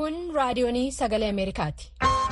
Kun raadiyoonii sagalee Ameerikaati.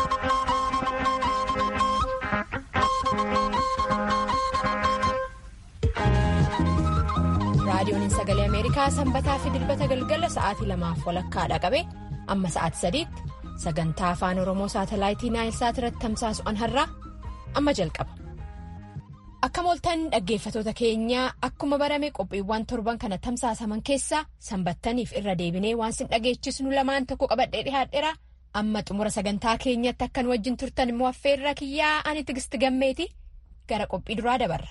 Raadiyooniin sagalee Ameerikaa sanbataa fi dilbata galgala sa'aatii lamaaf walakkaadha qabe amma sa'aatii sadiitti sagantaa afaan Oromoo saatalaayitii Naayilsaat irratti tamsaasu an har'aa amma jalqaba. Akka mooltan dhaggeeffatoota keenyaa akkuma barame qophiiwwan torban kana tamsaasaman keessaa sanbattaniif irra deebinee waan sin dhageechisnu lamaan tokko qabadhee dhihaadheera amma xumura sagantaa keenyatti akkan wajjin turtan immoo affeerra kiyyaa ani tigisti gammeeti gara qophii duraa dabarra.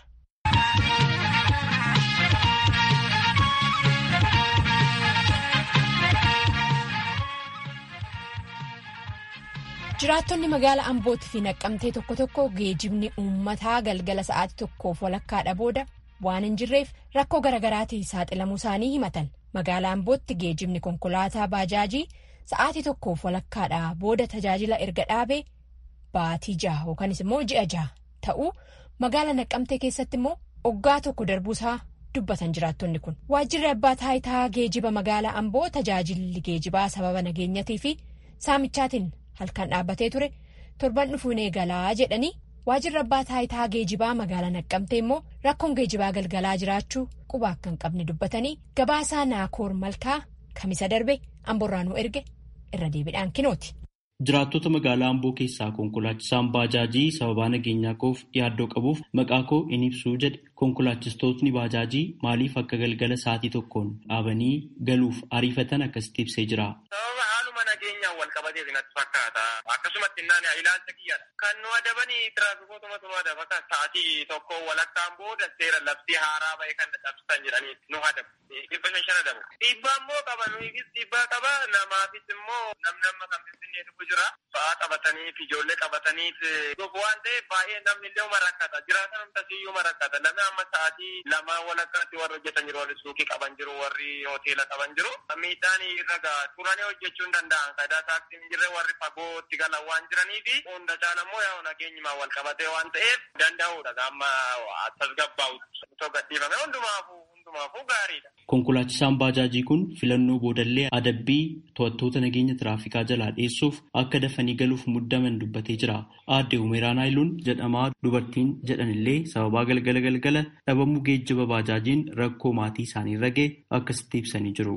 jiraattonni magaalaa ambootii fi naqqamtee tokko tokko geejibni uummataa galgala sa'aatii tokkoof walakkaadha booda waan hin jirreef rakkoo garaagaraatiin saaxilamuu isaanii himatan magaalaa ambootti geejibni konkolaataa baajaajii sa'aatii tokkoof walakkaadha booda tajaajila erga dhaabee baatii jaha yookanis immoo ji'a jaha ta'uu magaalaa naqqamtee keessatti immoo oggaa tokko darbuusaa dubbatan jiraattonni kun waajjirri abbaa taayitaa geejiba magaalaa amboo tajaajilli geejibaa sababa nageenyatii fi saamichaatiin. halkan dhaabbatee ture torban dhufuun eegalaa jedhanii waajjirri abbaa taayitaa geejibaa magaalaa naqqamtee immoo rakkoon geejibaa galgalaa jiraachuu quba akka hin qabne dubbatanii gabaasaa naakoor malkaa kamisa darbe amborraanuu erge irra deebiidhaan kinooti. Jiraattota magaalaa Amboo keessaa konkolaachisaan baajaajii sababaa nageenyaa koof yaaddoo qabuuf maqaa koo in ibsuu jedhe konkolaachistootni baajaajii maaliif akka galgala sa'aatii tokkoon dhaabanii galuuf ariifatan akkasitti ibsee jira. nageenyaan wal qabatee natti fakkaata akkasumatti innaan ilaalcha kiyyaadha kan nu adabanii tiraafikootuma nu adaba kan sa'aatii tokko walakkaan booda seera labsii haaraa ba'e kan cabsan jedhanii nu adabu dhibba shan shan adabu dhiibbaa immoo qaba nuufis dhiibbaa qaba namaafis immoo namni amma kan finfinnee dhufu jira ba'aa qabataniif ijoollee qabataniif gogu waan ta'eef baay'ee namni illee uma rakkata jiraatan humtasiyyuu uma rakkata namni amma sa'aatii lamaa walakkaatti warri hojjetan jiru warri suuqii qaban jiru warri hoteela qaban jiru miidhaan irra ga'a turanii hojjechuu hin danda'an faayidaa taaksii hin jirre warri fagootti galan waan jiranii fi hunda caalaan immoo yaa nageenyumaan wal qabatee waan ta'eef danda'uudha amma tasgabbaa'utti otoo gadhiifame hundumaafuu hundumaafuu gaariidha. Konkolaachisaan baajaajii kun filannoo boodallee adabbii to'attoota nageenya tiraafikaa jalaa dhiyeessuuf akka dafanii galuuf muddaman dubbatee jira. Aadde Umeeraa Naayiluun jedhamaa dubartiin jedhanillee sababaa galgala galgala dhabamuu geejjiba baajaajiin rakkoo maatii isaanii irra ga'e akkasitti ibsanii jiru.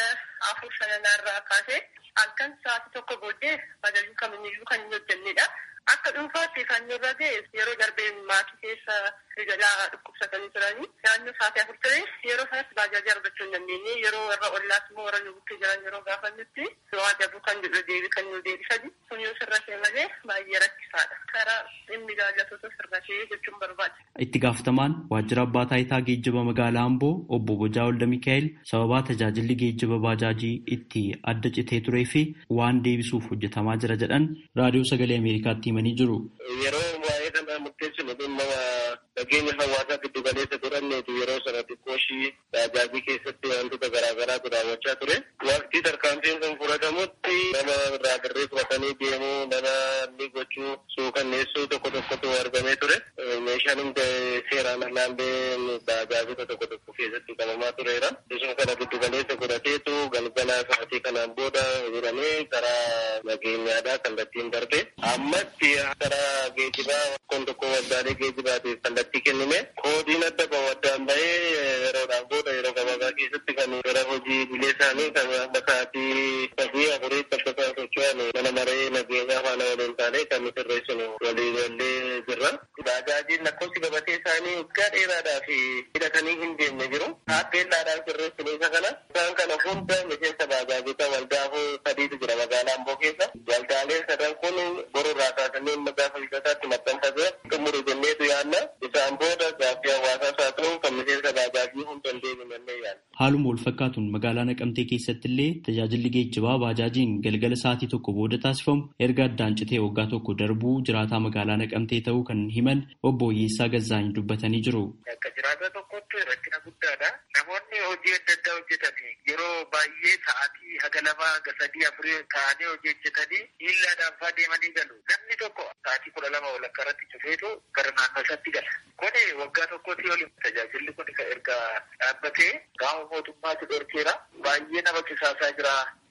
Afur sanarraa kaasee halkan sa'aatii tokko booddee bajaajii kamiyyuu kan hin hojjennedha. Akka dhuunfaatti kan nurra ga'e yeroo darbee maatii keessa jalaa dhukkubsatanii turanii naannoo sa'aatii afur ture yeroo sanatti baajaajii argachuu hin dandeenye yeroo warra ollaas immoo warra nu bukkee jiran yeroo gaafannutti yoo adabu kan jedhu deebi kan nu deebisani sun yoo sirra ta'e malee baay'ee rakkisaadha. Karaa dhimmi ilaallatoota sirra ta'ee jechuun barbaada. Itti gaafatamaan waajjira abbaa taayitaa geejjiba magaalaa Amboo obbo Bojaa Olda Mikaa'el sababaa tajaajilli geejjiba baajaajii itti adda citee turee fi waan deebisuuf hojjetamaa jira jedhan raadiyoo sagalee Ameerikaatti himanii jiru. Yeroo waa'ee kana murteessinu dhimma nageenya hawaasaa giddu galeessa godhanneetu yeroo sana xiqqooshii baajaajii keessatti wantoota garaagaraatu raawwachaa ture. Waqtii tarkaanfiin kun fudhatamutti nama irraa dirree fudhatanii deemuu nama inni gochuu suukanneessuu tokko tokkotu argamee ture. Meeshaan hundi seeraan alaallee baajaajota tokko tokko keessatti qabamaa tureera. Isuma kana giddu galeessa godhateetu galgala sa'aatii kanaan booda jedhamee karaa nageenyaadhaa kallattiin darbe. Ammatti karaa geejibaa kun tokko waldaalee geejibaatiif kallattii kennime. Koodiin adda bahu addaan bahee yeroodhaan booda yeroo gabaabaa keessatti kan gara hojii bilee isaanii kan amma sa'aatii sadii afuriitti akka isaan socho'an mana maree nageenyaa faana waliin taanee kan nu sirreessinu walii wallee jirra. Baajaajiin lakkoofsi gabatee isaanii waggaa dheeraadhaa fi hidhatanii hin deemne jiru. Taappeellaadhaan sirreessinu isa kana. Isaan kana hunda miseensa baajaajota waldaafuu sadiitu jira magaalaa Amboo keessa. Waldaaleen sadan kun borurraa kaasanii amma gaafa hidhataatti maxxanfatee xumuru jenneetu yaadna. Isaan booda gaaffii hawaasaas haa ta'u kan miseensa baajaajii hunda hin deemnee yaadna. Haaluma wal fakkaatuun magaalaa Naqamtee keessatti illee tajaajilli geejjibaa baajaajiin galgala sa'aatii tokko booda taasifamu erga addaan citee waggaa tokko darbuu jiraataa magaalaa Naqamtee ta'uu kan himan obbo Oyyeessaa Gazzaany dubbatanii jiru. Akka jiraata tokkotti rakkina guddaadha. Namoonni hojii adda addaa hojjetanii yeroo baay'ee sa'aatii haga lama haga sadii afurii ta'anii hojii hojjetanii miillaadhaan fa'aa deemanii galu. Namni tokko sa'aatii kudha lama walakkaa irratti cufeetu gara naannoo isaatti gala. Kuni waggaa tokkotti oli tajaajilli kun erga dhaabbatee gaafa mootummaatu dhorkeera. Baay'ee nama kisaasaa jira.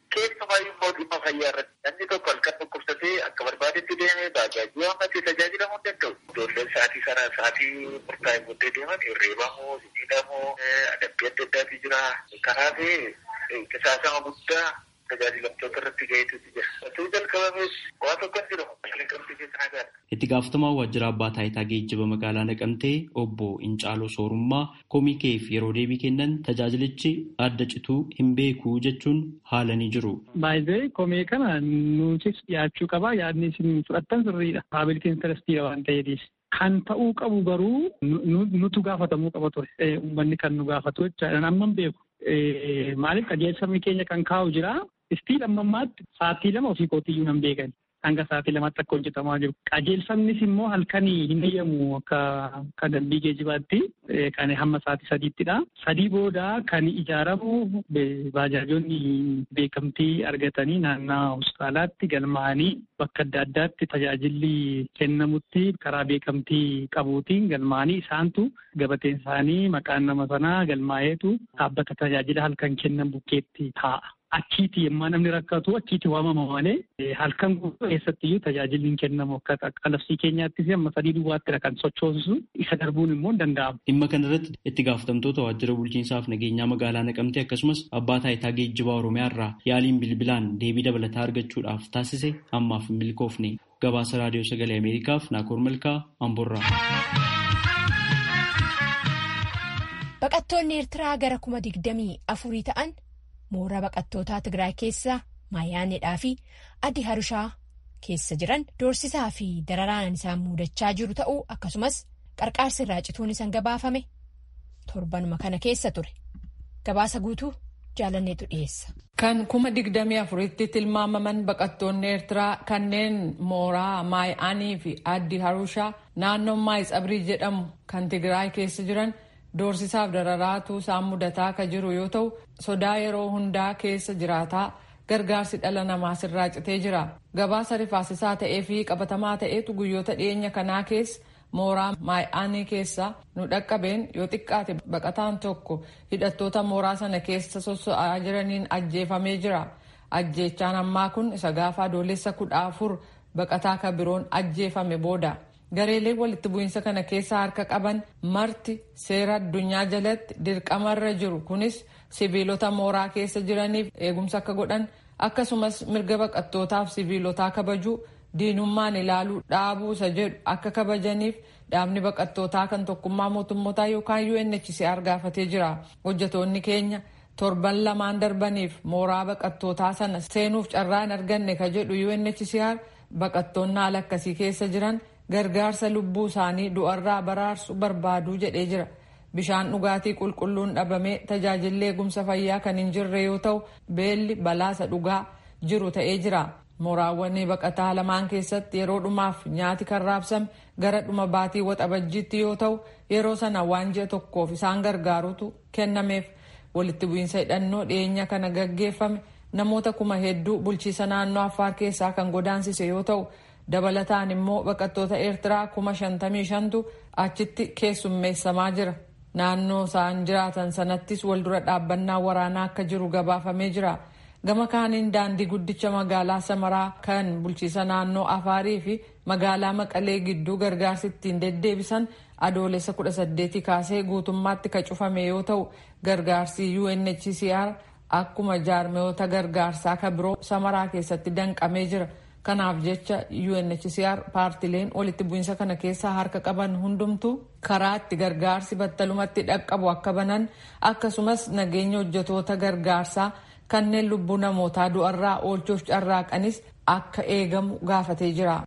Keessumaa immoo dhimma fayyaa irratti namni tokko halkan dhukkubsatee akka barbaadetti deemee baajaajii waammatee tajaajilamuu hin danda'u. Ijoolleen sa'aatii sana sa'aatii murtaa'e booddee deeman hirreebamuu, sibiilamuu, adabbii adda addaatu jira. Kanaaf qisaasama guddaa tajaajilamtoota irratti ga'eetu jira. Osoo jalqabamees waa tokko hin jiru. Naqamtee keessa nagaa. Itti gaafatamaa waajjira abbaa taayitaa geejjiba magaalaa Naqamtee obbo Incaaloo Soorummaa komii keef yeroo deebii kennan tajaajilichi adda cituu hin beeku jechuun haalanii jiru. Baay'ee komee kana nutis dhiyaachuu qaba. Yaadni isin fudhattan sirriidha. Paabilitiin intarestiidha waan ta'eefis. Kan ta'uu qabu garuu nutu gaafatamuu qaba ture. Uummanni kan nu gaafatu jechaadha. Amma hin beeku. Maaliif qajeelfamni keenya kan kaa'u jira. Istiin amma ammaatti sa'aatii lama ofii kootiyyuu nan beekan. Hanga sa'aatii lamaatti akka hojjetamaa jiru. Qajeelfamnis immoo halkanii hin eeyyamu akka kan dambii geejibaatti kan hamma sa'aatii sadiittidha. Sadii booda kan ijaaramu baajaajonni beekamtii argatanii naannaa hospitaalaatti galmaa'anii bakka adda addaatti tajaajilli kennamutti karaa beekamtii qabuutiin galmaa'anii isaantu gabateen isaanii maqaan nama sanaa galmaa'eetu dhaabbata tajaajila halkan kennan bukkeetti taa'a. Achiiti yemmaa namni rakkatu achiiti waamama malee halkan guutuu keessattiyyuu tajaajilli hin kennamu akka qalabsii keenyaattis amma sadii duwwaattidha kan sochoosu isa darbuun immoo hin danda'amu. Dhimma kanarratti itti gaafatamtoota waajjira bulchiinsaaf nageenyaa magaalaa Naqamtee akkasumas abbaa taayitaa geejjibaa Oromiyaa irraa yaaliin bilbilaan deebii dabalataa argachuudhaaf taasise ammaaf hin milkoofne. Gabaasa raadiyoo sagalee Ameerikaaf Naakoor Malkaa Amborraa. Baqattoonni Eertiraa gara kuma digdamii afurii ta'an mooraa baqattootaa Tigraay keessa Maayaanedhaa fi Addi Harushaa keessa jiran doorsisaa fi dararaan isaan muudachaa jiru ta'uu akkasumas qarqaarsi irraa cituun isaan gabaafame torbanuma kana keessa ture. Gabaasa guutuu jaalanneetu dhiyeessa. Kan kuma digdamii afuritti tilmaamaman baqattoonni Eertiraa kanneen mooraa Maayaanii fi Addi Harushaa naannoo Maayitsabrii jedhamu kan Tigraay keessa jiran. Doorsisaaf dararaatu isaan mudataa akka jiru yoo ta'u sodaa yeroo hundaa keessa jiraataa gargaarsi dhala namaa sirraa citee jira. Gabaasa rifaasisaa ta'ee fi qabatamaa ta'etu guyyoota dhiyeenya kanaa keessa mooraa Maayaanii keessa nu dhaqqabeen yoo xiqqaate baqataan tokko hidhattoota mooraa sana keessa sosso'aa jiraniin ajjeefamee jira. Ajjeechaan ammaa kun isa gaafa adoolessa kudha afur baqataa kan biroon ajjeefame booda. gareeleen walitti bu'iinsa kana keessa harka qaban marti seera addunyaa jalatti dirqamarra jiru kunis sibiilota mooraa keessa jiraniif eegumsa akka godhan akkasumas mirga baqattootaaf sibiilotaa kabajuu diinummaan ilaaluu dhaabuu isa jedhu akka kabajaniif dhaabni baqattootaa kan tokkummaa mootummootaa yookaan UNHCR gaafatee jira hojjetoonni keenya torban lamaan darbaniif mooraa baqattootaa sana seenuuf carraa hin arganne ka jedhu UNHCR baqattoonni haala akkasii keessa jiran. gargaarsa lubbuu isaanii du'arraa baraarsu barbaaduu jedhee jira bishaan dhugaatii qulqulluun dhabamee tajaajilli eegumsa fayyaa kan hin jirre yoo ta'u beelli balaasa dhugaa jiru ta'ee jira mooraawwan baqataa lamaan keessatti yeroo dhumaaf nyaati kan raabsame gara dhuma baatii waxabajjiitti yoo ta'u yeroo sana waan ji'a tokkoof isaan gargaarutu kennameef walitti bu'iinsa hidhannoo dhiyeenya kana gaggeeffame namoota kuma hedduu bulchiisa naannoo affaar keessaa kan godaansise yoo ta'u. dabalataan immoo baqattoota eertiraa kuma shantamii shantu achitti keessummeessamaa jira naannoo isaan jiraatan sanattis waldura dhaabbannaa waraanaa akka jiru gabaafamee jira gama kaaniin daandii guddicha magaalaa samaraa kan bulchiisa naannoo afaarii fi magaalaa maqalee gidduu gargaarsi ittiin deddeebisan adoolessa kudha saddeetii kaasee guutummaatti ka cufame yoo ta'u gargaarsi UNHCR akkuma jaarmiyoota gargaarsaa ka biroo samaraa keessatti danqamee jira. kanaaf jecha UNHCR paartileen walitti bu'iinsa kana keessaa harka qaban hundumtu karaa itti gargaarsi battalumatti dhaqqabu akka banan akkasumas nageenya hojjetoota gargaarsaa kanneen lubbuu namootaa du'arraa oolchuuf carraaqanis akka eegamu gaafatee jira.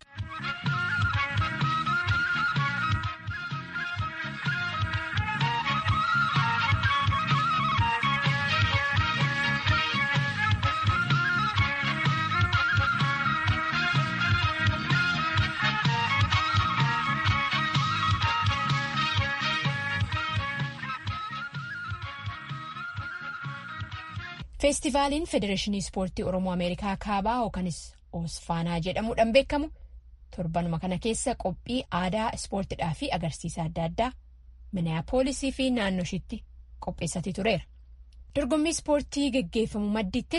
feestivaaliin federeeshinii ispoortii oromoo ameerikaa kaabaa yookanis oosfaanaa jedhamuudhaan beekamu torbanuma kana keessa qophii aadaa ispoortiidhaa fi agarsiisa adda addaa miniyaapolisii fi naannoo ishiitti qopheessatii tureera dorgommii ispoortii geggeeffamu maddiittis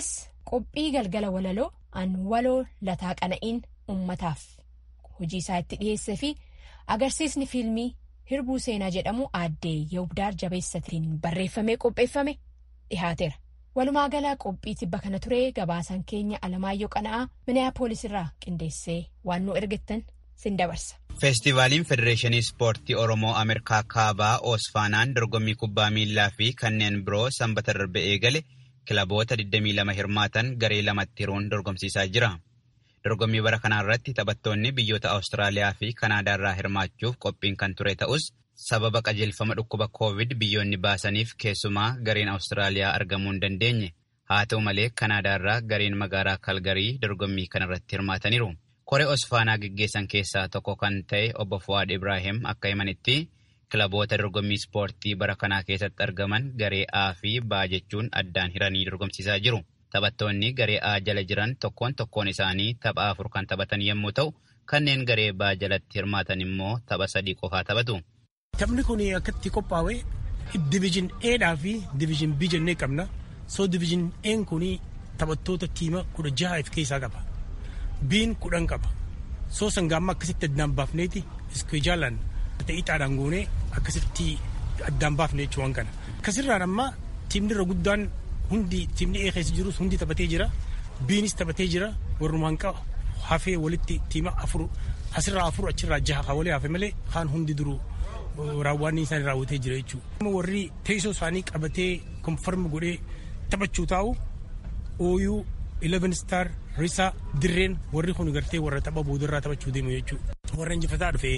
qophii galgala walaloo an waloo lataa qana'iin ummataaf hojii isaa itti dhiyeessee fi agarsiisni fiilmii hirbuu seenaa jedhamu aaddee yahubdaar jabeessatiin barreeffamee qopheeffame dhihaateera. walumaa galaa qophii tibba kana ture gabaasaan keenya alamaayyoo qana'aa miniyaapolis irraa qindeessee waan nu ergettan sin dabarsa. feestivaaliin federeeshinii ispoortii oromoo ameerikaa kaabaa oosfaanaan dorgommii kubbaa miillaa fi kanneen biroo sanbata darbe eegale kilaboota 22 hirmaatan garee lamatti hiruun dorgomsiisaa jira. dorgommii bara kanaa irratti taphattoonni biyyoota awustiraaliyaa fi kanaadaa irraa hirmaachuuf qophiin kan ture ta'us sababa qajeelfama dhukkuba koovid biyyoonni baasaniif keessumaa gareen awustiraaliyaa argamuu hin dandeenye haa ta'u malee kanaadaa irraa gareen magaalaa kalgarii dorgommii kanarratti hirmaataniiru. koree osfaanaa geggeessan keessaa tokko kan ta'e obbo Fuwaad Ibrahim akka himanitti kilaboota dorgommii ispoortii bara kanaa keessatti argaman garee A fi B jechuun addaan hiranii dorgomsiisaa jiru. Taphattoonni garee A jala jiran tokkoon tokkoon isaanii tapha afur kan taphatan yommuu ta'u kanneen garee B jalatti hirmaatan immoo tapha sadii qofaa taphatu. Taphni kun akkatti qophaa'e diviizhin Eedhaa fi diviizhin B jennee qabna. Soo diviizhin Een kun taphattoota tiima kudha jaha of keessaa qaba. Biin kudhan qaba. Soo sangaamma akkasitti addaan baafneeti iskijaalaan ixaadhaan goonee akkasitti addaan baafne jechuun kana. Akkasirraan amma tiimni irra guddaan hundi tiimni ee keessa jirus hundi taphatee jira. Biinis taphatee jira. Warrumaan qaba hafee walitti tiima afur asirraa afur achirraa jaha haa walii hafe malee kaan hundi duruu raawwanni isaanii raawwatee jira jechuudha. Warri teessoo isaanii qabatee konfarmi godhee taphachuu taa'u ooyuu 11 star risaa dirreen warri kun gartee warra tapha boodarraa taphachuu deemu jechuudha. Warra injifataa dhufe.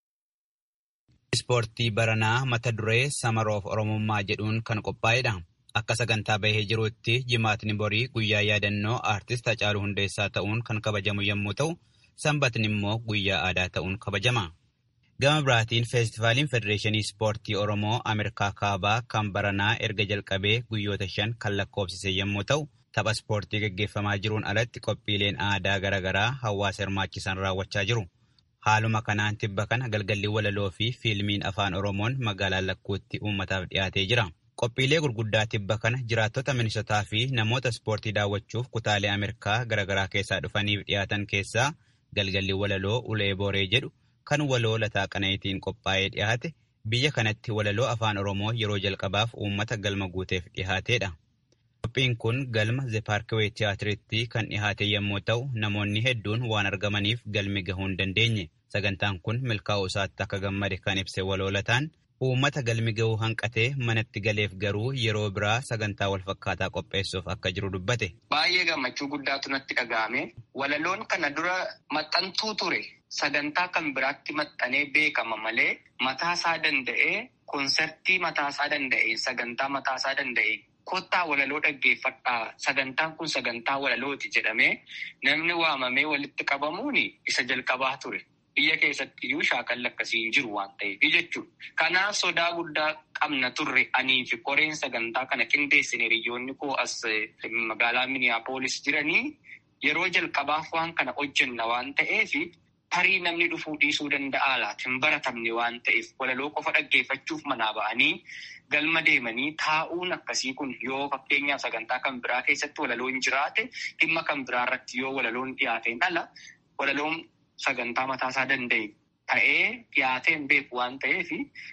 Ispoortii baranaa mata duree samaroof oromummaa jedhuun kan qophaa'edha. Akka sagantaa bahee jirutti jimaatni borii guyyaa yaadannoo aartist Hacaaluu Hundeessaa ta'uun kan kabajamu yommuu ta'u, sanbatni immoo guyyaa aadaa ta'uun kabajama. Gama biraatiin feestivaaliin Federeeshinii Ispoortii Oromoo Ameerikaa Kaabaa kan baranaa erga jalqabee guyyoota shan kan lakkoofsise yommuu ta'u, tapha ispoortii gaggeeffamaa jiruun alatti qophiileen aadaa garaagaraa hawaasa hirmaachisan raawwachaa jiru. Haaluma kanaan tibba kana galgalli walaloo fi fiilmiin afaan Oromoon magaalaa lakkuutti uummataaf dhiyaatee jira. Qophiilee gurguddaa tibba kana jiraattota minisotaa fi namoota ispoortii daawwachuuf kutaalee Ameerikaa garaagaraa keessaa dhufaniif dhiyaatan keessaa galgalli walaloo ulee booree jedhu kan waloo lataa qana'itiin qophaa'ee dhiyaate biyya kanatti walaloo afaan Oromoo yeroo jalqabaaf uummata galma guuteef dhiyaateedha. Qophiin kun galma zeepaarkiwee tiyaatiritti kan dhihaate yommuu ta'u namoonni hedduun waan argamaniif galmi gahuu hin dandeenye. Sagantaan kun milkaa'uu isaatti akka gammade kan ibse waloolataan uummata galmi gahuu hanqatee manatti galeef garuu yeroo biraa sagantaa walfakkaataa qopheessuuf akka jiru dubbate. Baay'ee gammachuu guddaatu natti dhaga'ame. Walaloon kana dura maxxantuu ture. Sagantaa kan biraatti maxxanee beekama malee mataasaa danda'ee konsertii mataasaa danda'e sagantaa mataasaa danda'e kottaa walaloo dhaggeeffadhaa sagantaan kun sagantaa walalooti jedhamee namni waamamee walitti qabamuun isa jalqabaa ture. Biyya keessatti iyyuu shaakalli akkasii hin jiru waan ta'eef jechuudha. Kanaaf sodaa guddaa qabna turre anii fi koreen sagantaa kana qindeessine hiriyoonni koo as magaalaa Miniyaapolis jiranii yeroo jalqabaaf waan kana hojjenna waan ta'eef tarii namni dhufuu dhiisuu danda'a laata hin baratamne waan ta'eef walaloo qofa dhaggeeffachuuf manaa ba'anii galma deemanii taa'uun akkasii kun yoo fakkeenyaaf sagantaa kan biraa keessatti walaloon jiraate dhimma kan biraa irratti yoo walaloon dhiyaateen ala walaloon sagantaa mataasaa danda'e ta'ee dhiyaateen beeku waan ta'eef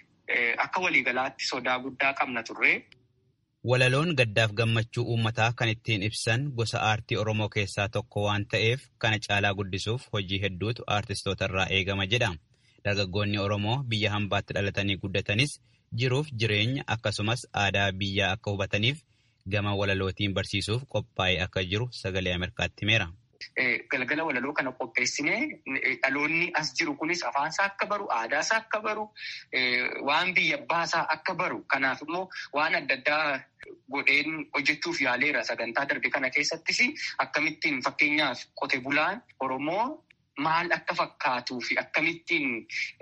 akka waliigalaatti sodaa guddaa qabna turre. Walaloon gaddaaf gammachuu uummataa kan ittiin ibsan gosa aartii Oromoo keessaa tokko waan ta'eef kana caalaa guddisuuf hojii hedduutu aartistoota irraa eegama jedha. Dargaggoonni Oromoo biyya hambaatti dhalatanii guddatanis jiruuf jireenya akkasumas aadaa biyyaa akka hubataniif gama walalootiin barsiisuuf qophaa'ee akka jiru sagalee Ameerikaatti himeera. Galgala walaloo kana qopheessinee dhaloonni as jiru kunis afaansaa akka baru, aadaasaa akka baru, waan biyya baasaa akka baru. Kanaaf immoo waan adda addaa godheen hojjechuuf yaaleera sagantaa darbe kana keessattis akkamittiin fakkeenyaaf qote bulaan Oromoo maal akka fakkaatuu fi akkamittiin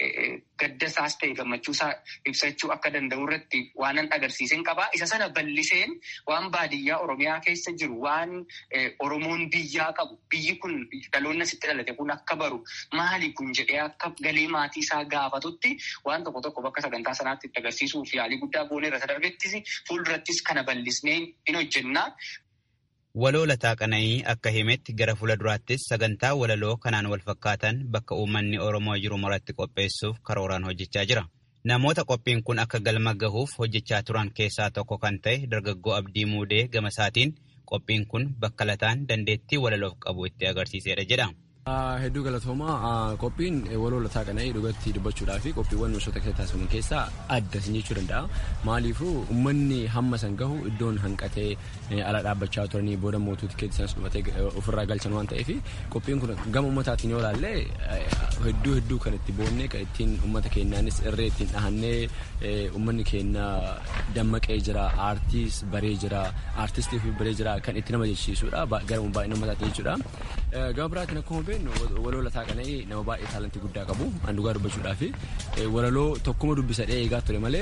gaddasaas ta'e gammachuusaa ibsachuu akka danda'u irratti waanan agarsiisen qabaa. Isa sana bal'iseen waan baadiyyaa Oromiyaa keessa jiru waan Oromoon biyyaa qabu biyyi kun dhaloonni asitti dhalate kun akka baru maali kun jedhee akka galee maatii isaa gaafatutti waan tokko tokko bakka sagantaa sanaatti itti agarsiisuuf yaalii guddaa goonee irra darbettis fuuldurattis kana bal'isnee hin hojjennaa. Waloo lataa qana'ii akka himetti gara fuulduraattis sagantaa walaloo kanaan wal fakkaatan bakka uummanni Oromoo jiru maratti qopheessuuf karooraan hojjechaa jira. Namoota qophiin kun akka galma gahuuf hojjechaa turan keessaa tokko kan ta'e dargaggoo Abdii Muudee gama isaatiin qophiin kun bakka lataan dandeettii walaloof qabu itti agarsiisedha jedha. Hedduu galatoomaa qophiin waloo lataa qana'ii dhugatti dubbachuudhaa fi qophiiwwan misoota keessatti taasifaman keessaa adda sin jechuu danda'a. Maaliifuu uummanni hamma san gahu iddoon hanqatee ala dhaabbachaa turanii booda mootuu tikeetii sanas dhumatee ofirraa galchan waan ta'eef qophiin kun gama uummataatiin yoo ilaalle hedduu hedduu kan itti boonnee kan ittiin uummata keenyaanis irree ittiin dhahannee uummanni keenya dammaqee jira aartiis baree jira aartistii fi baree jira kan itti nama jechisiisudha gara baay'ina uummataatiin jechuudha. Gama biraatiin akkuma beeknu waloo lataa qana'ii nama baay'ee taalantii guddaa qabu an dhugaa dubbachuudhaa fi walaloo tokkuma dubbisadhee eegaa ture malee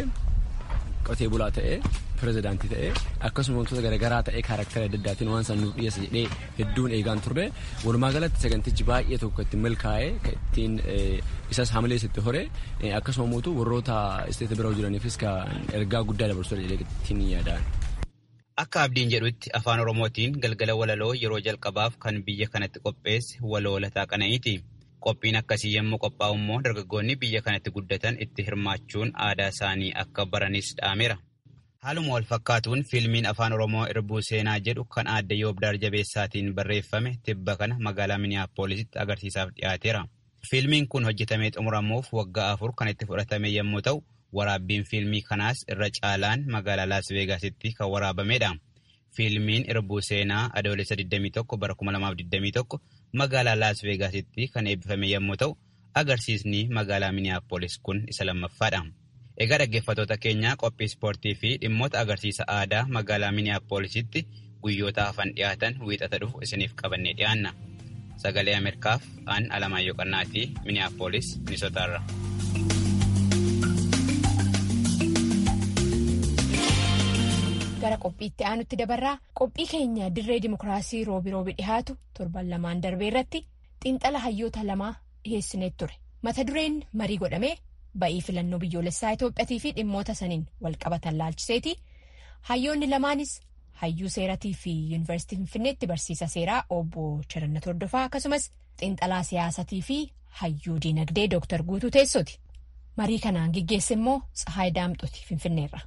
qotee bulaa ta'ee pirezidaantii ta'ee akkasuma wantoota garaagaraa ta'ee kaarakteera adda addaatiin waan san nuuf dhiyeessa jedhee hedduun eegaan turre walumaa galatti sagantichi baay'ee tokko ittiin milkaa'ee ittiin isas hamilees itti hore akkasuma mootu warroota isteeta bira jiraniifis ergaa guddaa dabarsuu jedhee ittiin yaadaan. Akka abdiin jedhutti afaan Oromootiin galgala walaloo yeroo jalqabaaf kan biyya kanatti qopheesse waloo lataa qana'iiti. Qophiin akkasii yommuu qophaa'u immoo dargaggoonni biyya kanatti guddatan itti hirmaachuun aadaa isaanii akka baranis dhaameera. Haaluma wal fakkaatuun fiilmiin afaan Oromoo irbuu seenaa jedhu kan aadde Yoobdaar Jabeessaatiin barreeffame tibba kana magaalaa Miniyaappoolisitti agarsiisaaf dhiyaateera. Fiilmiin kun hojjetamee xumuramuuf waggaa afur kan itti fudhatame yommuu ta'u, waraabbiin fiilmii kanaas irra caalaan magaalaa Laas Veegaasitti kan waraabamedha. Fiilmiin irbuu seenaa adoolessa 21 bara 2021 magaalaa Laas Veegaasitti kan eebbifame yommuu ta'u, agarsiisni magaalaa Miniyaapoolis kun isa lammaffaadha. Egaa dhaggeeffattoota keenya qophii ispoortii fi dhimmoota agarsiisa aadaa magaalaa Miniyaappoolisitti guyyoota hafan dhiyaatan wiixata dhufu isiniif qabannee dhiyaanna. Sagalee Ameerikaaf aan Alamaayyoo Qannaatii Miniyaappoolis Minisootaarra. gara qophiitti aanutti dabarraa qophii keenya dirree dimokiraasii roobi roobi dhihaatu torban lamaan darbee irratti xiinxala hayyoota lamaa dhiheessineet ture mata dureen marii godhamee ba'ii filannoo biyyoolessaa Itoophiyaatii fi dhimmoota saniin walqabatan laalchiseeti hayyoonni lamaanis hayyuu seeratii fi yuunivarsiitii finfinneetti barsiisa seeraa obbo Chirannat Hordofaa akkasumas xiinxalaa siyaasatii fi hayyuu diinagdee Dooktar Guutuu Teessooti marii kanaan geggeesse immoo Tsahaay Daamxooti finfinneerra.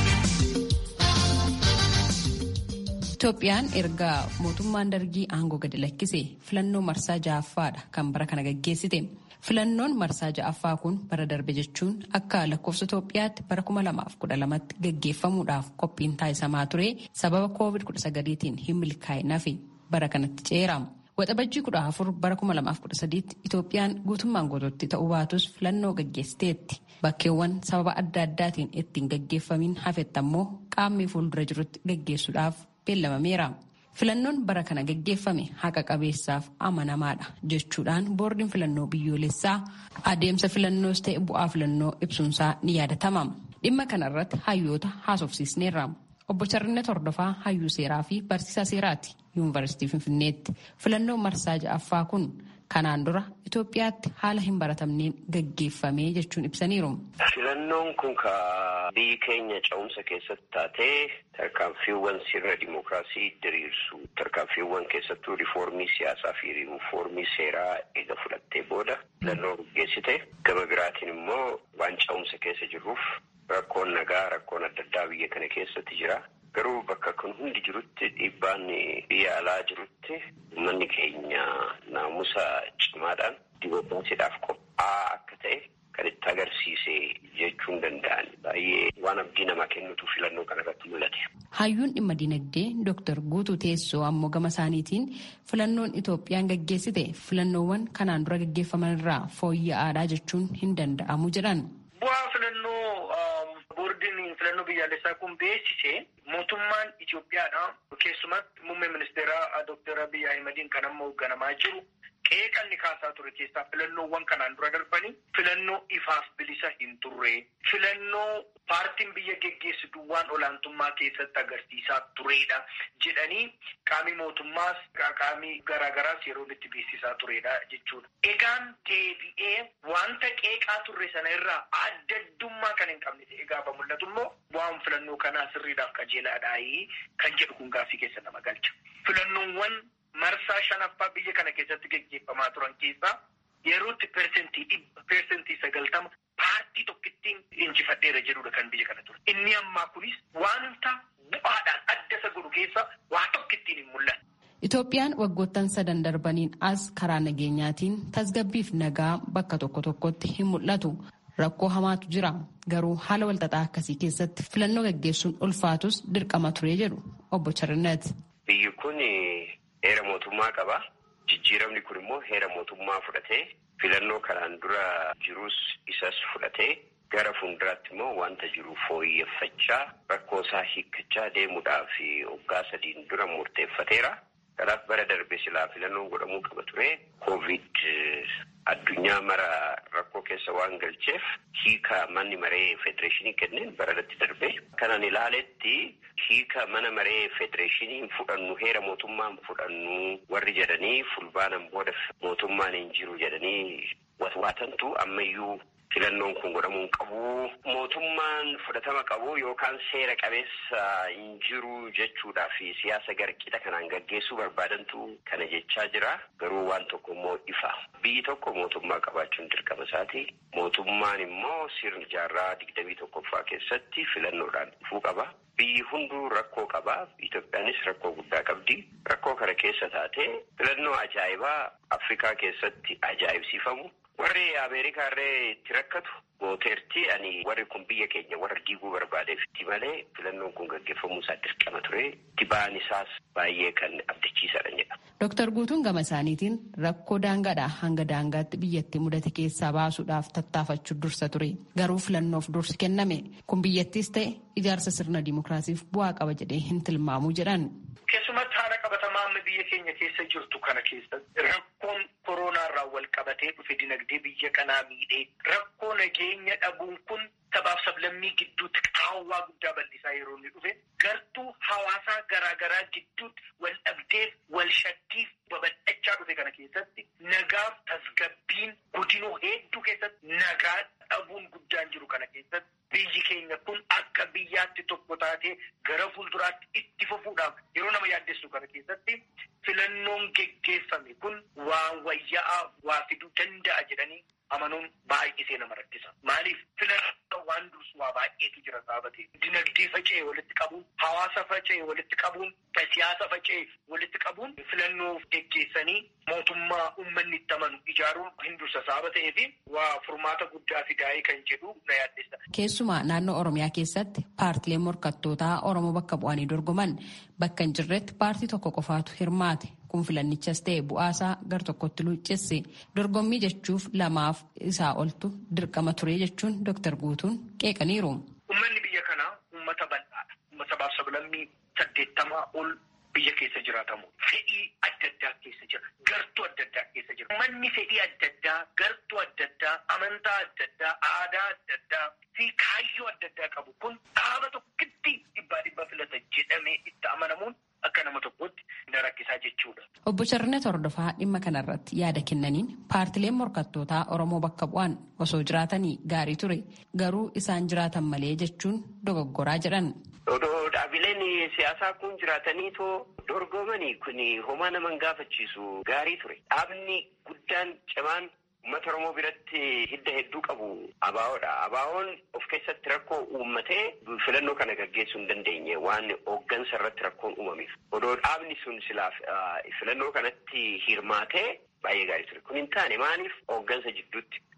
Itoophiyaan erga mootummaan dargii aangoo gadi lakkise filannoo marsaa ja'affaadha kan bara kana gaggeessite. Filannoon marsaa ja'affaa kun bara darbe jechuun akka lakkoofsa Itoophiyaatti bara 2012tti gaggeeffamuudhaaf qophiin taasisamaa ture sababa COVID-19tiin hin milkaa'inafi bara kanatti ceera. Waxabajjii 14 bara 2013tti Itoophiyaan guutummaan guutuutti ta'uu baatus filannoo gaggeessiteetti. Bakkeewwan sababa adda addaatiin ittiin gaggeeffamiin hafetti ammoo qaamni fuuldura jirutti gaggeessuudhaaf beellamameera. Filannoon bara kana gaggeeffame haqa qabeessaaf amanamaadha jechuudhaan boordiin filannoo biyyoolessaa adeemsa filannoos ta'e bu'aa filannoo ibsuunsaa ni yaadatama. Dhimma kanarratti hayyoota haasofsiisneerra. Obbo Charrinnet Hordofaa hayyuu seeraa fi barsiisaa seeraati yuunivarsiitii Finfinneetti. Filannoon marsaa ja'affaa kun kanaan dura Itoophiyaatti haala hin baratamneen gaggeeffame jechuun ibsaniiru. Filannoon kun ka biyyi keenya ce'umsa keessatti taatee tarkaanfiiwwan sirna dimookiraasii diriirsu tarkaanfiiwwan keessattuu riifoormii siyaasaa fi riifoormii seeraa eega fudhattee booda filannoo gaggeessite gama biraatiin immoo waan ce'umsa keessa jirruuf rakkoon nagaa rakkoon adda addaa biyya kana keessatti jira. Garuu bakka kun hundi jirutti dhiibbaan biyya alaa jirutti uummanni keenya naamusa cimaadhaan dimookiraasiidhaaf qophaa'aa akka ta'e kan itti agarsiise jechuun danda'an baay'ee waan abdii namaa kennutu filannoo kanarratti mul'ate. Hayyuun dhimma dinagdee Dr. Guutuu Teessoo ammoo gama isaaniitiin filannoon Itoophiyaan gaggeessite filannoowwan kanaan dura gaggeeffaman irraa fooyya'aadhaa jechuun hin danda'amu jedhan. Bu'aa filannoo boordiin filannoo biyyaalessaa kun beeksise mootummaan Itoophiyaadha keessumatti muummee ministeeraa Dr. Abiy Ahimadiin kan amma hoogganamaa jiru qeeqanni kaasaa ture keessaa filannoowwan kanaan dura darbanii filannoo ifaaf bilisa hin turre filannoo paartiin biyya geggeessitu waan olaantummaa keessatti agarsiisaa turedha jedhanii qaamii mootummaas qaamii garaagaraas yeroo itti beeksisaa turedha jechuudha. Egaan deebi'ee wanta qeeqaa turre sana irraa adda addummaa kan hin qabne ta'e gaafa mul'atu immoo waan filannoo kanaa sirriidhaaf qajeelaadhaayi kan jedhu kun gaaffii keessa nama galcha. Filannoowwan marsaa shanaffaa biyya kana keessatti geggeeffamaa turan keessaa yerootti persentii dhibba persentii sagaltama paartii tokkittiin injifadheera jedhudha kan biyya kana ture. Inni ammaa kunis wanta bu'aadhaan adda isa godhu keessa waa tokkittiin hin mul'anne. Itoophiyaan waggoottan sadan darbaniin as karaa nageenyaatiin tasgabbiif nagaa bakka tokko tokkotti hin mul'atu. Rakkoo hamaatu jira. Garuu haala walxaxaa akkasii keessatti filannoo gaggeessuun ulfaatus dirqama ture jedhu obbo Charnet. Biyyi kun heera mootummaa qaba. Jijjiiramni kun immoo heera mootummaa fudhatee filannoo kanaan dura jirus isas fudhatee gara fuulduraatti immoo wanta jiru fooyyeffachaa rakkoo isaa hiikkachaa deemuudhaaf waggaa sadiin dura murteeffateera. Kanaaf bara darbe silaa filannoon godhamuu qaba ture. Koovid addunyaa mara rakkoo keessa waan galcheef hiika manni maree federeeshinii kenneen bara irratti darbe. Kanan ilaaletti hiika mana maree federeeshinii fudhannu heera mootummaan fudhannu warri jedhanii fulbaanan booda mootummaan hin jiru jedhanii watwaatantu ammayyuu filannoon kun godhamuu qabu. Mootummaan fudhatama qabu yookaan seera qabeessa hin jiru jechuudhaa fi siyaasa garqixa kanaan gaggeessuu barbaadantu kana jechaa jira. Garuu waan tokko immoo ifa. Biyyi tokko mootummaa qabaachuun dirqama isaati. Mootummaan immoo sirna jaarraa digdamii tokkoffaa keessatti filannoodhaan dhufuu qaba. Biyyi hunduu rakkoo qaba. Itoophiyaanis rakkoo guddaa qabdi. Rakkoo kana keessa taatee filannoo ajaa'ibaa Afrikaa keessatti ajaa'ibsiifamu. Warri Ameerikaa irree itti rakkatu gooteerti ani warri kun biyya keenya warra diiguu barbaadeefitti malee filannoon kun gaggeeffamuu isaa dirqama ture. Itti ba'an isaas baay'ee kan abdachiisadha jedha. Dooktar Guutuun gama isaaniitiin rakkoo daangaadhaa hanga daangaatti biyyatti mudate keessaa baasuudhaaf tattaafachuu dursa ture. Garuu filannoof dursi kenname kun biyyattiis ta'e ijaarsa sirna dimookiraasiif bu'aa qaba jedhee hin tilmaamu jedhan. Keessumatti haala qabatamaa amma biyya keenya keessa jirtu kana keessatti rakkoon koronaa irraa wal qabatee dhufe dinagdee biyya kanaa miidhee rakkoo nageenya dhabuun kun sabaaf sablammii gidduutti qaawwaa guddaa bal'isaa yeroo inni dhufe gartuu hawaasaa garaagaraa gidduutti wal dhabdeef wal shakkiif babal'achaa dhufe kana keessatti nagaaf tasgabbiin godinoo hedduu keessatti nagaa dhabuun guddaan jiru kana keessatti biyyi keenya kun akka biyyaatti tokko taatee gara fuulduraatti itti fufuudhaaf yeroo nama yaaddessu kana keessatti filannoon geggeeffame kun waan wayyaa'aa waa fiduu danda'a jedhanii amanuun baay'isee nama rakkisa. Maaliif filannoo waan dursu waa baay'eetu jira saabate. Dinagdee faca'ee walitti qabuun, hawaasa faca'ee walitti qabuun, siyaasa faca'ee walitti qabuun filannoo geggeessanii mootummaa uummanni itti amanu ijaaruun hin dursa saaba ta'ee fi waa furmaata guddaa fidaa'ee kan jedhu na yaaddessa. Keessumaa naannoo Oromiyaa keessatti paartileen morkattootaa Oromoo bakka bu'anii dorgoman bakka hin jirretti paartii tokko qofaatu hirmaate. kun filannichas ta'e bu'aasaa gar tokkotti luuccesse dorgommii jechuuf lamaaf isaa oltu dirqama ture jechuun Dr. Guutuun qeeqaniiru. Uummanni biyya kanaa uummata bal'aadha. Uummata sabaaf sablammii saddeettamaa ol biyya keessa jiraatamu. Fedhii adda addaa keessa jira. Gartuu adda addaa keessa jira. Uummanni fedhii adda addaa, gartuu adda addaa, amantaa adda addaa, aadaa adda addaa fi kaayyoo adda addaa qabu kun dhaaba tokkotti dhibbaa dhibba filata jedhamee itti amanamuun akka nama tokkotti na rakkisaa jechuudha. Obbo Charnet Hordofaa dhimma kanarratti yaada kennaniin paartileen morkattootaa Oromoo bakka bu'an osoo jiraatanii gaarii ture garuu isaan jiraatan malee jechuun dogoggoraa jedhan. Odoo dhaabileen siyaasaa kun jiraatanii too dorgomanii kun homaa nama hin gaafachiisu gaarii ture. Dhaabni guddaan cimaan uummata Oromoo biratti hidda hedduu qabu ABO'dha. ABO'n of keessatti rakkoo uummatee filannoo kana gaggeessuu hin dandeenye waan hooggansa irratti rakkoon uumameef. Odoo dhaabni sun silaaf filannoo kanatti hirmaatee baay'ee gaarii ture. Kun hin taane maaliif hooggansa jidduutti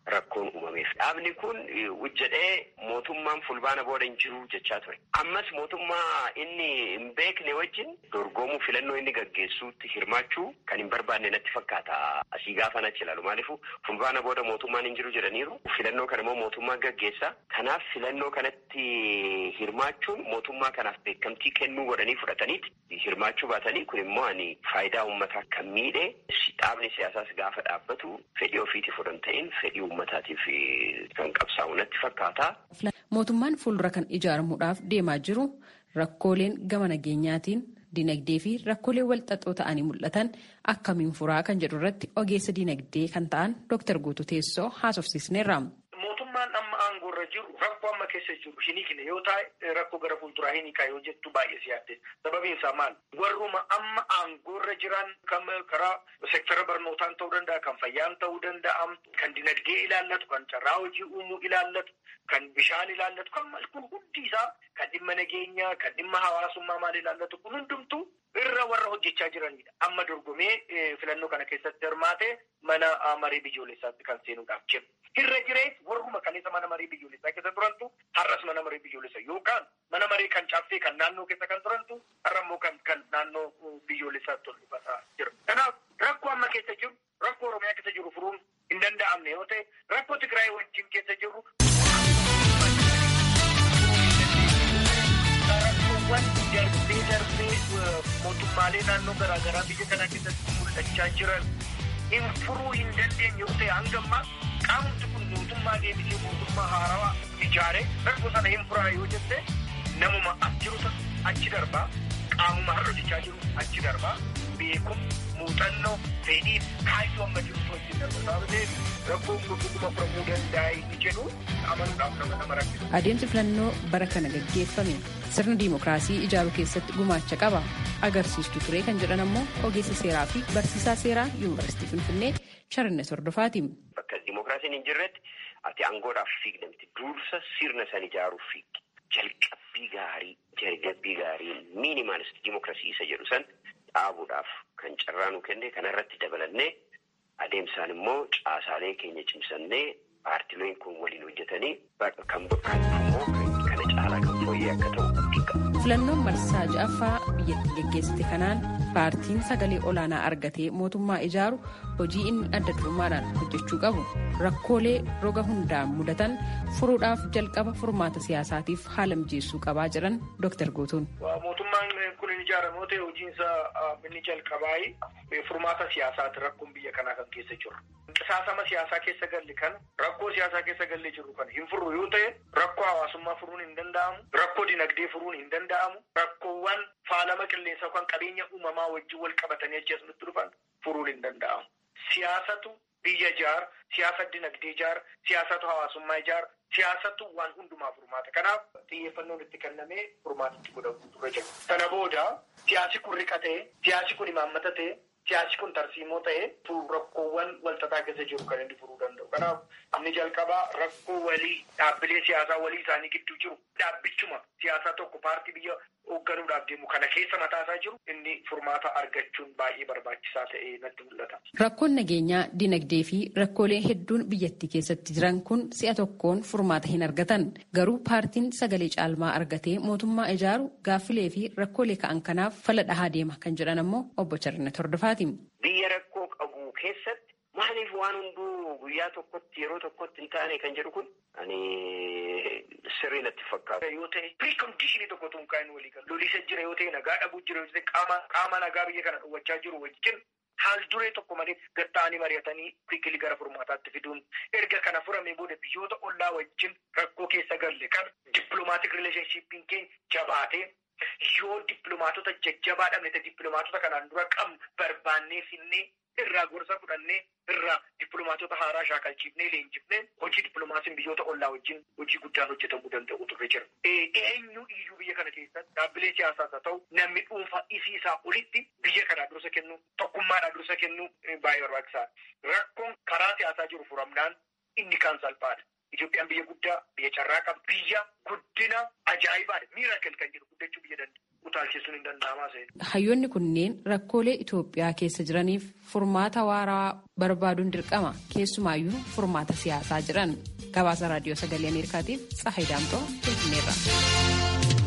rakkoon uumameef. Dhaabni kun hojjedhee mootummaan fulbaana booda hin jiru jechaa ture. Ammas mootummaa inni hin beekne wajjin dorgomuu filannoo inni gaggeessuutti hirmaachuu kan hin barbaanne natti fakkaata. Asii gaafa nachi ilaalu maaliifu fulbaana booda mootummaan hin jiru jedhaniiru. Filannoo kana immoo mootummaan gaggeessa. Kanaaf filannoo kanatti hirmaachuun mootummaa kanaaf beekamtii kennuu godhanii fudhataniiti. Hirmaachuu baatanii kun immoo ani faayidaa uummataa kan miidhe dhaabni siyaasaas gaafa dhaabbatu fedhii ofiitiif odoo hin ta'in fedhii uummataatiif kan qabsaa'u natti fakkaata. Mootummaan fuuldura kan ijaaramuudhaaf deemaa jiru rakkooleen gama nageenyaatiin dinagdee fi rakkoolee walxaxoo ta'anii mul'atan akkamiin furaa kan jedhu irratti ogeessa dinagdee kan ta'an Dr. Guutuu Teessoo haasofsiisneerra. Mootummaan amma aangoorra jiru rakkoo amma keessa jiru hin hiikne yoo ta'e rakkoo gara fuulduraa hin hiikaa yoo jettu baay'ee siyaadde sababiin isaa maal warruma amma aangoorra jiran kan karaa sektara barnootaan ta'uu danda'a kan fayyaan ta'uu danda'a kan dinagdee ilaallatu kan carraa hojii uumuu ilaallatu kan bishaan ilaallatu kan maal kun hundi isaa kan dhimma nageenyaa kan dhimma hawaasummaa maal ilaallatu kun hundumtu irra warra hojjechaa jiranidha. Amma dorgomee filannoo kana keessatti hirmaate mana marii biyyoolessaatti kan seenuudhaaf jiru. Irra jirees warruma kaleessa mana marii biyyoolessaa keessa turantu har'as mana marii biyyoolessaa yookaan mana marii kan caaffee kan naannoo keessa kan turantu har'a immoo kan kan naannoo biyyoolessaatti ol dhufataa jira. Kanaaf rakkoo amma keessa jiru rakkoo Oromiyaa keessa jiru furuun hin danda'amne yoo ta'e rakkoo Tigraay wajjin keessa jiru rakkoowwan darbee darbee mootummaalee naannoo garaagaraa biyya kana keessatti mul'achaa jiran hin furuu hin dandeenye yoo ta'e hanga ammaa qaamni kun mootummaa deebisee mootummaa haarawaa ijaaree rakkoo sana hin furaa yoo jette namuma as jiru achi darbaa qaamuma har'a hojjechaa jiru achi darbaa beekum muuxannoo fedhii kaayyoo amma jirutu wajjin darba sababa ta'eef rakkoon kun dhuguma furamuu danda'a inni jedhu amanuudhaaf nama nama rakkisa. Adeemsi filannoo bara kana gaggeeffame sirna diimokiraasii ijaaruu keessatti gumaacha qaba. Agarsiistuu ture kan jedhan ammoo ogeessa seeraa fi barsiisaa seeraa yuunivarsiitii Finfinnee Sharannet Hordofaati. Bakka diimokiraasiin hin jirretti ati aangoodhaaf fiigdamti dursa sirna san ijaaruuf fiigdi. Jalqabbii gaarii, jalqabbii gaarii miinimaalist diimokiraasii isa jedhu san dhaabuudhaaf kan carraa nu kenne kanarratti dabalannee adeemsaan immoo caasaalee keenya cimsannee paartileen kun waliin hojjetanii kan immoo kana caalaa kan fooyyee akka ta'u dhiqqa. Filannoon marsaa ja'affaa biyyatti geggeessite kanaan paartiin sagalee olaanaa argatee mootummaa ijaaru hojii inni adda durummaadhaan hojjechuu qabu rakkoolee roga hundaan mudatan furuudhaaf jalqaba furmaata siyaasaatiif haala mijeessuu qabaa jedhan Dr. Guutuun. Mootummaan kun hin ijaaramu yoo ta'e hojiinsa inni jalqabaa furmaata siyaasaati rakkoon biyya kanaa kan keessa jiru. Qisaasama siyaasaa keessa galli kan rakkoo siyaasaa keessa galli jiru kan hin furru yoo ta'e rakkoo hawaasummaa furuun hin danda'amu rakkoo dinagdee furuun hin danda'amu rakkoowwan faalama qilleensaa yookaan qabeenya uumamaa wajjin wal qabatanii achi asumatti dhufan furuun hin danda'amu. Siyaasatu biyya ijaar, siyaasa dinagdee ijaar, siyaasatu hawaasummaa ijaar, siyaasatu waan hundumaa furmaata. Kanaaf xiyyeeffannoon itti kennamee furmaatitti godhamu dura jira. Kana booda siyaasi kun riqatee, siyaasi kun imaammata ta'e, siyaasi kun tarsiimoo ta'e rakkoowwan walxaxaa keessa jiru kan inni furuu danda'u. Kanaaf inni jalqabaa rakkoo walii dhaabbilee siyaasaa walii isaanii gidduu jiru dhaabbichuma siyaasaa tokko paartii biyya hoogganuudhaaf deemu kana keessa mataasaa jiru inni furmaata argachuun baay'ee barbaachisaa ta'ee natti mul'ata. Rakkoon nageenyaa, dinagdee fi rakkoolee hedduun biyyattii keessatti jiran kun si'a tokkoon furmaata hin argatan. Garuu paartiin sagalee caalmaa argatee mootummaa ijaaru gaaffilee fi rakkoolee ka'an kanaaf fala dhahaa deema kan jedhan ammoo obbo Charnet Hordofaati. Biyya rakkoo qabu keessatti maaliif waan hunduu guyyaa tokkotti yeroo tokkotti hin taane kan jedhu kun ani sirrii natti fakkaata. Yoo ta'e piriikondishinii tokko tun kaa'in walii galu. Lolisa jira yoo ta'e nagaa dhabuu jira yoo ta'e qaama qaama nagaa biyya kana dhowwachaa jiru wajjin haal duree tokko malee gatta'anii mari'atanii kuikilii gara furmaataatti fiduun erga kana furame booda biyyoota ollaa wajjin rakkoo keessa galle kan dippiloomaatiik rileeshnshiippiin keenya jabaatee yoo dippiloomaatota jajjabaa dhabne ta'e dippiloomaatota kanaan dura qabnu barbaannee finnee irraa gorsa fudhannee irraa dippiloomaatota haaraa shaakalchiifnee leenjifnee hojii dippiloomaasiin biyyoota ollaa wajjin hojii guddaan hojjetamuu danda'u turre jira. Eenyu iyyuu biyya kana keessatti dhaabbilee siyaasaas haa ta'u namni dhuunfaa isii isaa olitti biyya kanaa dursa kennu tokkummaadhaa dursa kennu baay'ee barbaachisaadha. Rakkoon karaa siyaasaa jiru furamnaan inni kaan salphaadha. Itoophiyaan biyya guddaa, biyya carraa qaba, biyya guddina ajaa'ibaadha. Miirakil kan jedhu guddachuu biyya dandeenya. utaalchisuun hin danda'amaa seera. Hayyoonni kunneen rakkoolee Itoophiyaa keessa jiraniif furmaata waaraa barbaaduun dirqama keessumaayyuu furmaata siyaasaa jiran. Gabaasa Raadiyoo Sagalee Ameerikaatiif Tsahayi Daamtoo Finfinneerra.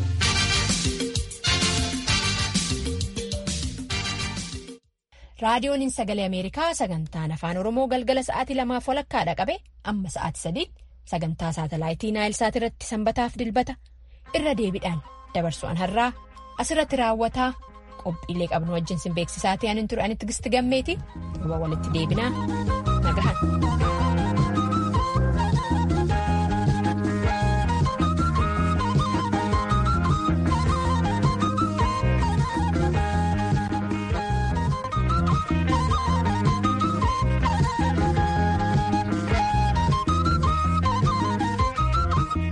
raadiyoon sagalee ameerikaa sagantaan afaan oromoo galgala sa'aatii lamaaf walakkaadha qabe amma sa'aatii sadiitti sagantaa saatalaayitii naayilsaat irratti sanbataaf dilbata irra deebiidhaan dabarsu'an har'aa asirratti raawwataa qophiilee qabnu wajjin sin beeksisaatii anin ture anitti gisti gammeeti walitti deebinaa nagahan.